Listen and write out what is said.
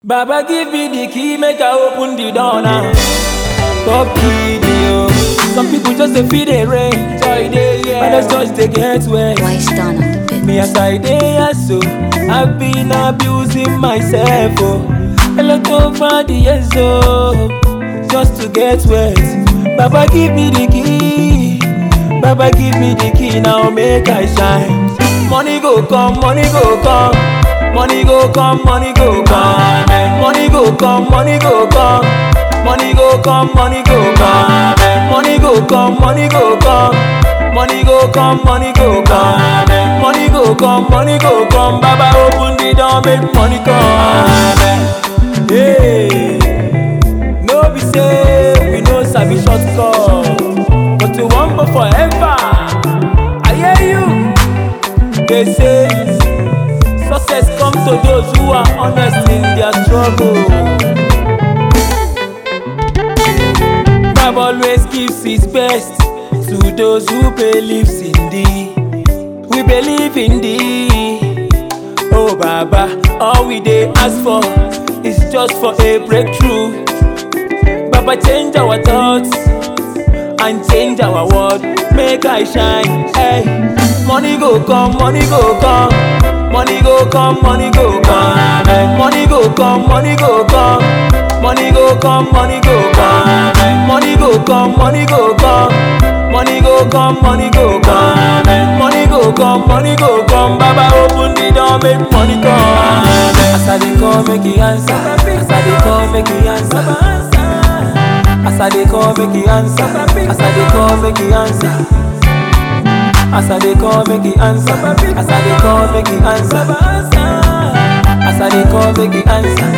Baba give me the key, make I open the door now. Top key, yo. Some people just dey feel the rain, joy dey yeah. Others just dey get wet. Why stand on the bed? Me as I dey here so, I've been abusing myself oh. A lot over the years oh, just to get wet. Baba give me the key, Baba give me the key now make I shine. Money go come, money go come, money go come, money go come, money go come, money go come. Money go come, money go come, money go come, money go come, money go come, money go come, money go come, money go come. Baba open the door, make money come. Hey, no be say we no sabi shortcut, but we want for forever. I hear you. They say success comes to those who are honest in their struggle. God always gives his best to those who believes in thee. We believe in thee. Oh Baba, all we dey ask for is just for a breakthrough. Baba change our thoughts and change our world. Make I shine. Hey, money go come, money go come. Money go come, money go come. Money go come, money go come. Money go come, money go come. Money go come, money go come. Money go come, money go come. Money go come, money go come. Baba open the door, make money come. As I dey call, make he answer. As I dey call, make he answer. As I dey call, make he answer. As I dey call, make he answer. As I dey call, make he answer. As I dey call, make he answer. As I dey call, make he answer.